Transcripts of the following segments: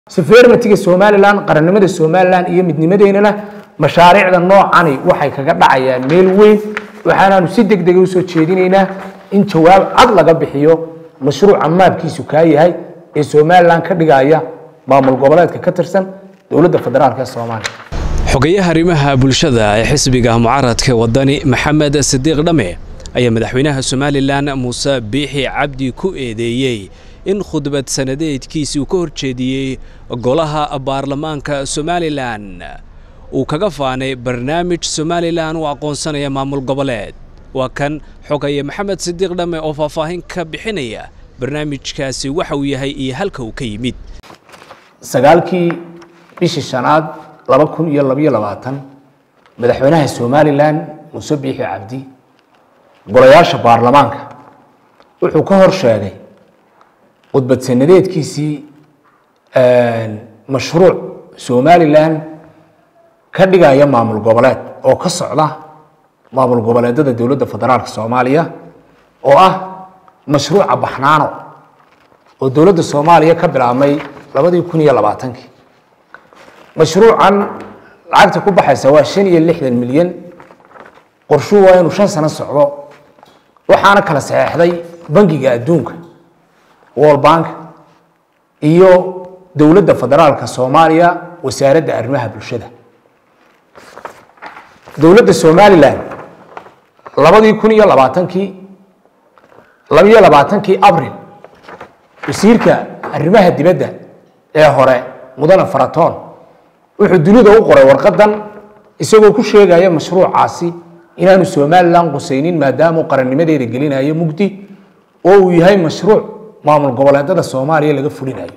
sovereigntiga somalilan qarannimada somalilan iyo midnimadeynana mashaariicda noocani waxay kaga dhacayaan meel weyn waxaanaanu si deg dega usoo jeedinaynaa in jawaab cad laga bixiyo mashruuca maabkiisu kaa yahay ee somalilan ka dhigaya maamul goboleedka ka tirsan dowladda federaalk ee soomaaliya xogayaha arrimaha bulshada ee xisbiga mucaaradka wadani maxamed sidiiq dhame ayaa madaxweynaha somalilan muuse biixi cabdi ku eedeeyey in khudbad sanadeedkiisii uu ka horjeediyey golaha baarlamaanka somalilan uu kaga faanay barnaamij somalilan u aqoonsanaya maamul goboleed waa kan xogaye maxamed sidiiq dhamme oo faahfaahin ka bixinaya barnaamijkaasi waxa uu yahay iyo halka uu ka yimid sagaalkii bishii shanaad laba kun iyo labayo labaatan madaxweynaha somalilan muuse biixi cabdi golayaasha baarlamaanka wuxuu ka hor sheegay khudbad sanadeedkiisii mashruuc somalilan ka dhigaya maamul goboleed oo ka socda maamul goboleedada dowladda federaalk soomaaliya oo ah mashruuca baxnaano oo dowladda soomaaliya ka bilaabmay labadii kun iyo labaatankii mashruucan lacagta ku baxaysa waa shan iyo lixdan milyan qorshuu waa inuu shan sano socdo waxaana kala saxeexday bangiga adduunka world bank iyo dowladda federaalka soomaaliya wasaaradda arrimaha bulshada dowladda somalilan labadii kun iyo labaatankii labiyo labaatankii abril wasiirka arrimaha dibadda ee hore mudane faratoon wuxuu dunida u qoray warqadan isagoo ku sheegaya mashruucaasi inaanu somalilan qusaynin maadaamuu qarannimadeeda gelinayo mugdi oo uu yahay mashruuc maamul goboleedada soomaaliya laga fulinayo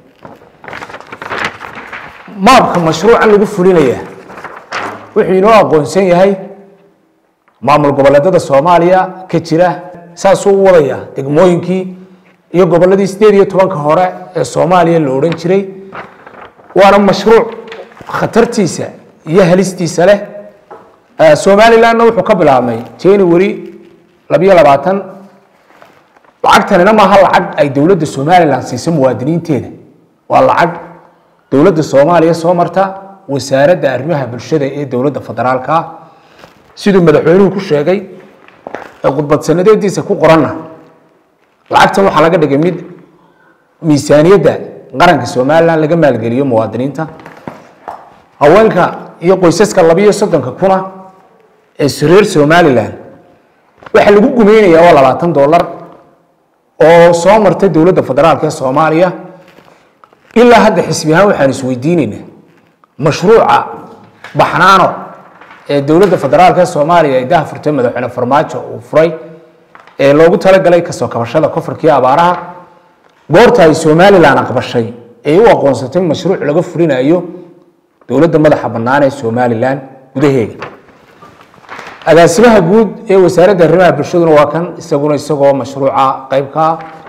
maabka mashruucan lagu fulinaya wuxuu inoo aqoonsan yahay maamul goboleedada soomaaliya ka jira saasuu u wadaya degmooyinkii iyo goboladii sideed iyo tobanka hore ee soomaaliya la odhan jiray waana mashruuc khatartiisa iyo halistiisa leh somalilanna wuxuu ka bilaabmay january labiyo labaatan lacagtanina maaha lacag ay dowladda somalilan siiso muwaadiniinteeda waa lacag dowladda soomaaliya soo marta wasaaradda arrimaha bulshada ee dowladda federaalka ah siduu madaxweynuhu ku sheegay ee khudbad sanadeediisa ku qoranna lacagtan waxaa laga dhigay mid miisaaniyadda qaranka somalilan laga maalgeliyo muwaadiniinta haweenka iyo qoysaska labiyo soddonka kuna ee reer somalilan waxaa lagu gumeynaya waa labaatan dollar oo soo martay dowladda federaalk ee soomaaliya ilaa hadda xisbi ahaan waxaan isweydiinaynaa mashruuca baxnaano ee dowladda federaalk ee soomaaliya ay daha furtay madaxweyne farmaajo uu furay ee loogu talagalay kasoo kabashada kofarkii abaaraha goorta ay somalilan aqbashay ee u aqoonsatay mashruuc laga fulinayo dowladda madaxa bannaan ee somalilan gudaheega agaasimaha guud ee wasaaradda arrimaha bulshaduna waa kan isaguna isagoo mashruuca qeybka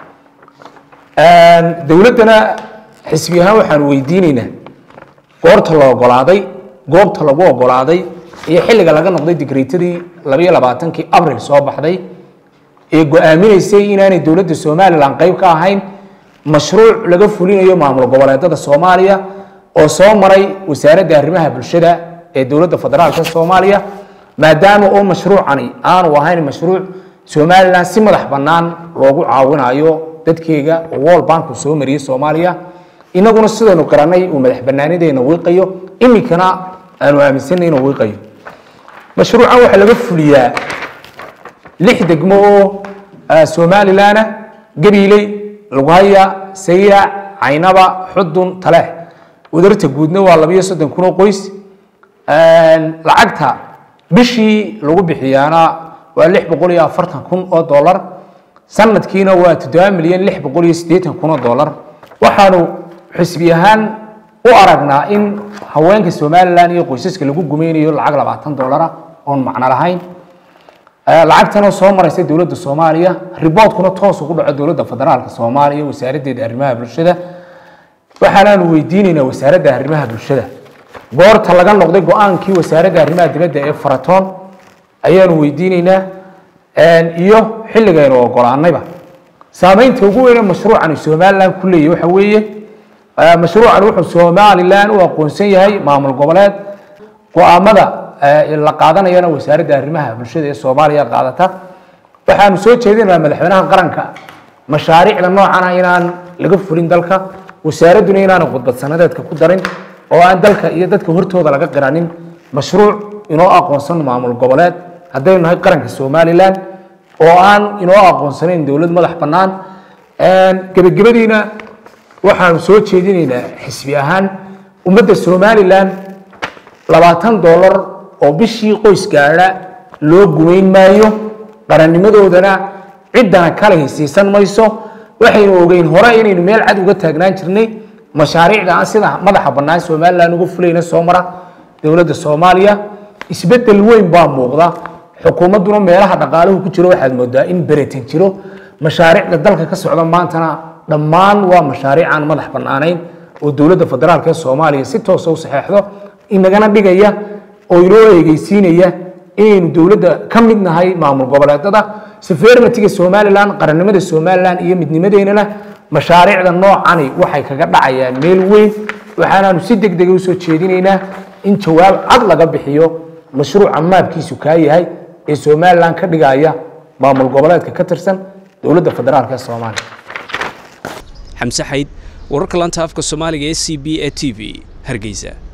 dowladdana xisbi ahaan waxaan weydiinaynaa goorta la ogolaaday goobta lagu ogolaaday iyo xilliga laga noqday digreetadii labayo labaatankii abril soo baxday ee go-aaminaysay inaanay dowladda somalilan qeyb ka ahayn mashruuc laga fulinayo maamul goboleedada soomaaliya oo soo maray wasaaradda arrimaha bulshada ee dowladda federaalk soomaaliya maadaama oo mashruucani aanu ahayn mashruuc somalilan si madax bannaan loogu caawinayo dadkeega oo world bank uu soo mariyey soomaaliya inaguna sidaynu garanay uu madax bannaanideena wiiqayo iminkana aanu aaminsanay inuu wiiqayo mashruucan waxaa laga fuliyaa lix degmo oo somalilana gabiiley lughaya sayrac caynaba xudun taleex wadarta guudna waa labayo soddon kun oo qoys lacagta bishii lagu bixiyaana waa lix boqol iyo afartan kun oo dollar sanadkiina waa toddoba milyan lix boqol iyo siddeetan kun oo dollar waxaanu xisbi ahaan u aragnaa in haweenka somalilan iyo qoysaska lagu gumeynayo lacag labaatan dollara oon macno lahayn lacagtanoo soo maraysa dowladda soomaaliya riboodkuna toos ugu dhaco dowladda federaalka soomaaliya wasaaraddeeda arrimaha bulshada waxaanaanu weydiinaynaa wasaaradda arrimaha bulshada goorta laga noqday go-aankii wasaaradda arrimaha dibadda ee faratoon ayaanu weydiinaynaa iyo xilligaynu ogolaanayba saameynta ugu weyne mashruucani somalilan ku leeyahy waxa weeye mashruucan wuxuu somalilan u aqoonsan yahay maamul goboleed go-aamada la qaadanayana wasaaradda arrimaha bulshada ee soomaaliya qaadata waxaanu soo jeedinaynaa madaxweynaha qaranka mashaariicda noocana inaan laga fulin dalka wasaaradduna inaana khudbad sanadeedka ku darin oo aan dalka iyo dadka hortooda laga qiranin mashruuc inoo aqoonsan maamul goboleed haddaynu nahay qaranka somalilan oo aan inoo aqoonsanayn dowlad madax bannaan gebagabadiina waxaanu soo jeedinaynaa xisbi ahaan ummadda somalilan labaatan dollar oo bishii qoys gaadha loo gumayn maayo qarannimadoodana ciddana kale hisiisan mayso waxaynu ogeyn hore inaynu meel cad uga taagnaan jirnay mashaariicda aan sida madaxa bannaan somalilan uga fulayna soo mara dowladda soomaaliya isbeddel weyn baa muuqda xukuumadduna meelaha dhaqaaluhu ku jiro waxaad moodaa in beretan jiro mashaariicda dalka ka socda maantana dhammaan waa mashaariic aan madax bannaanayn oo dowladda federaalk ee soomaaliya si toosa u saxeexdo inagana dhigaya oo inoo eegeysiinaya inaynu dowladda ka mid nahay maamul goboleedada sefernatiga somalilan qarannimada somalilan iyo midnimadeennana mashaariicda noocani waxay kaga dhacayaan meel weyn waxaanaanu si deg dega usoo jeedinaynaa in jawaab cad laga bixiyo mashruuca maabkiisu kaa yahay ee somalilan ka dhigaya maamul goboleedka ka tirsan dowladda federaalk ee soomaaliya xamse xayd wararka lanta afka soomaaliga ee c b e t v hargeysa